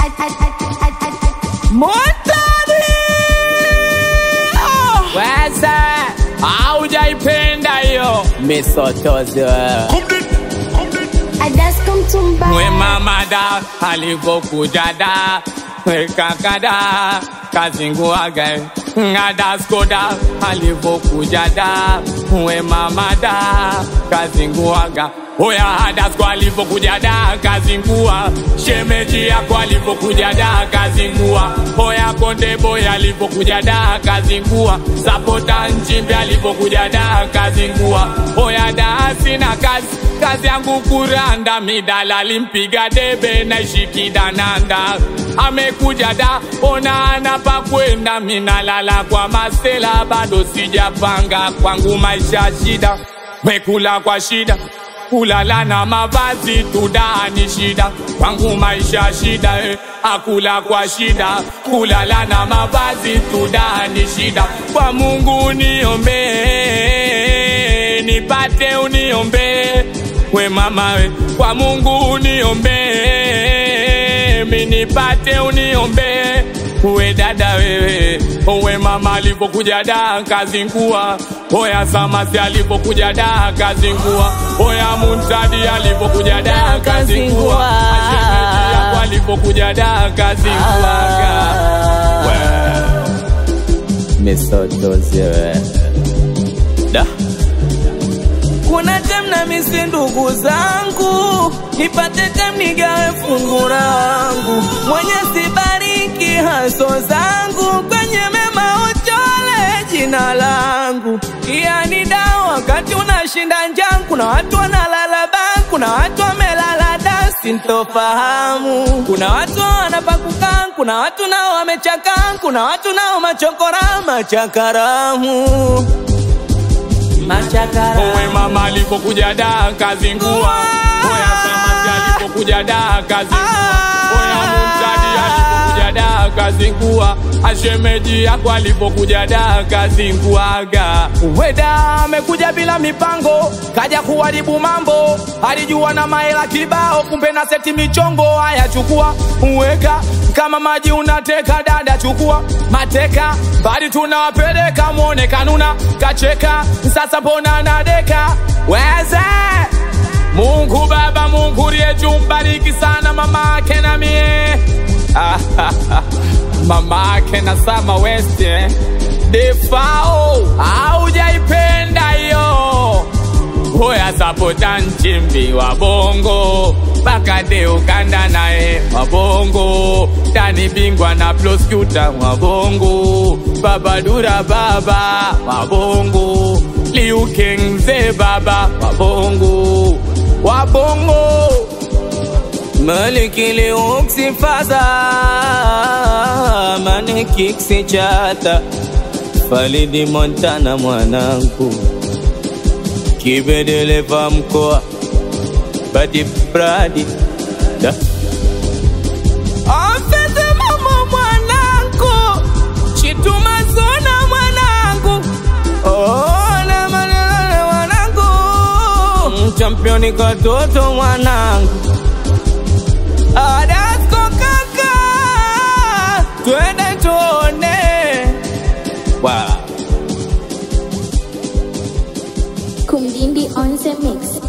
Montari! Weza haujaipenda hiyo misotozo we mama da alivyokuja da we kaka da kazinguaga ngadaskoda alivyokuja da we mama da kazinguaga Oya hadasko alivyokuja da kazingua, shemeji yako alivyokuja da kazingua, oya konde boy alivyokuja da kazingua, sapota nchimbi alivyokuja da kazingua, oya da sina kazi kazi yangu kuranda, midala limpiga debe na ishikidananda amekuja da ona anapa kwenda, minalala kwa masela, bado sijapanga kwangu maisha shida, mekula kwa shida kulala na mavazi tudani shida kwangu maisha shida eh. akula kwa shida kulala na mavazi tudani shida kwa Mungu niombe nipate uniombe we mama we kwa Mungu uniombe mi nipate uniombe we dada wewe we mama alipokuja da kazingua oya samasi alipokuja da kazingua oya muntadi alipokuja da kazingua ashemeji yako alipokuja da kazinguaga misotozewe da kuna tem na misi ndugu zangu, nipate tem nigawe fungu langu, mwenye sibariki haso zangu, kwenye mema uchole jina langu. Yani dawa wakati unashinda njaa, kuna watu wanalala baa, kuna watu wamelala da, sintofahamu. Kuna watu wanapakukaa, kuna watu nao wamechakaa, kuna watu nao machokora machakaramu machakara Owe mama alipokuja da kazingua Oya samaki alipokuja da kazingua Oya muntadi alipokuja da kazingua Ashemeji yako alipokuja da kazinguaga Weda amekuja bila mipango Kaja kuharibu mambo Alijua na mahela kibao Kumbe na seti michongo Haya chukua uweka kama maji unateka dada chukua mateka bali tunawapeleka mwone kanuna kacheka sasa mbona nadeka weze Mungu Baba, Mungu liye juu, mbariki sana mama ake na mie mama ake na Sama West eh. Defao haujaipenda hiyo Hoya sapota nchimbi wa bongo Bakade ukanda naye wa bongo Tani bingwa na prosecutor wa bongo Babadura baba wa bongo Liu King mzee baba wa bongo Wa bongo Maliki liuksi faza Maniki ksichata Falidi Montana mwanangu Kibedeleva mkoa Badi Bradi da Afete mama mwanangu Chituma zona mwanangu Ona manana mwanangu Championi katoto mwanangu Adasko kaka Twende tuone wow. Kumdindi on the mix.